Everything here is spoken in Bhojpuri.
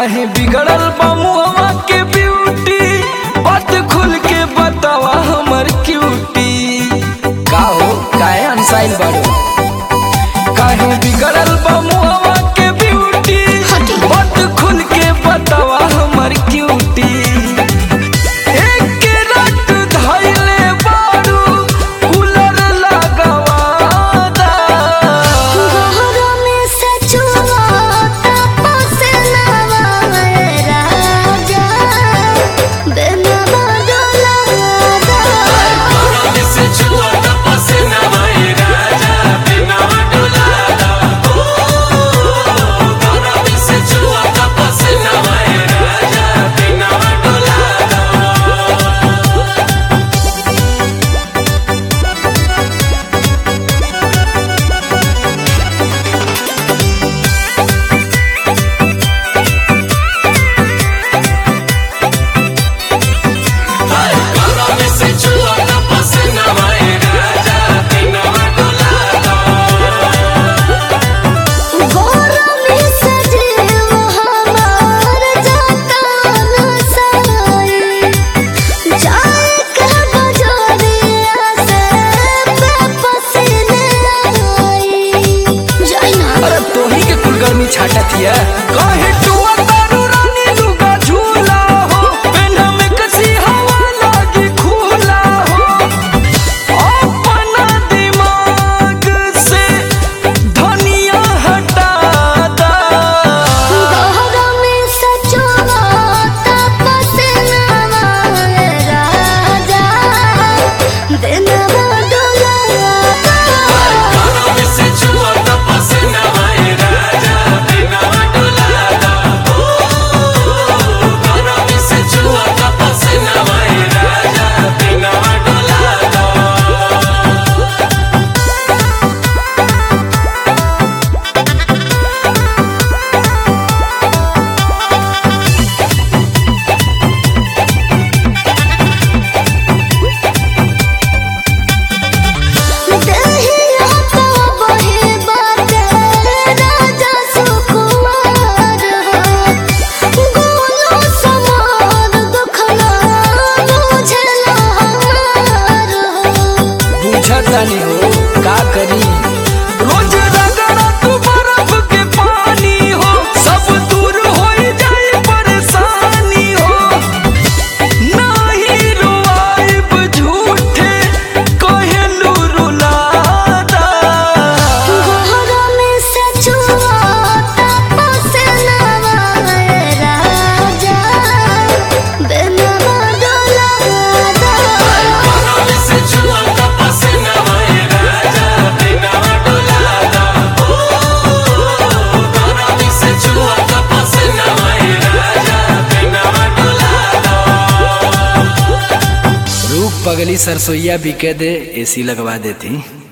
काहे बिगड़ल बा मुहवा के ब्यूटी बात खुल के बतावा हमर क्यूटी का हो काहे अनसाइल बाड़ो काहे बिगड़ल बा मुहवा के ब्यूटी बात खुल के बतावा हमर क्यूटी एक रात धइले बारू कूलर लगावादा गहरा में सचुआ तपस नवा राजा बेनवा डोलादा गहरा में सजीव हमार जतान साई जाए के बजरिया से बेपसीने आई जाई ना अरे तोही के कुल गर्मी छाटतिया काहे टुआ तारू रानी लुगा झूला हो पेन्हा में कसी हवा लागी खुला हो अपना दिमाग से धनिया हटा दा गहरा में सचुआ तपस नवा राजा बेनवा डोलादा देहिया तो बहे बाटे राजा सुकुमार हो गोलो समार दुखना बुझला हमार हो बुझतानी हो का करी रोज रगड़ा तू बर्फ के पानी हो सब दूर हो जाए परेशानी हो नाही रुआइब झूठे कहलू रुलादा गहरा में सचुआ तपस नवा राजा बेनवा डोलादा रूप पगली सरसोईया बिके दे एसी लगवा देती